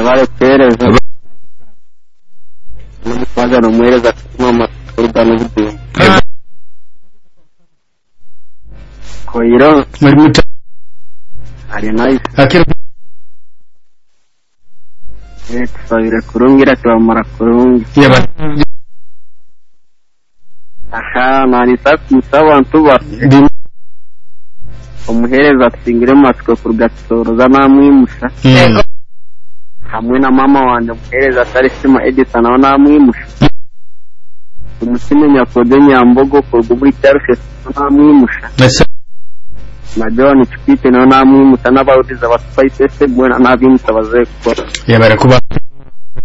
umuhereza n'umuhagana umuhereza akatuma amakorda n'ubudumu koyiro muri muta ari nayo akira tubabire kurungi ira tubamara kurungi yaba aha nanita kumusabantu ba ndi- umuhereza atsingira amatsiko kurugatoroza namwimusha Mm. hamwe na mama wanjye umuhereza atari sima edisa nawe namwimusha umutima nyakode nyambogo kurwa muri cyarufe namwimusha Ese na john chipite nawe namwimusa n'abawudiza ba spice se bwana n'abimutsa baze gukora yabara kuba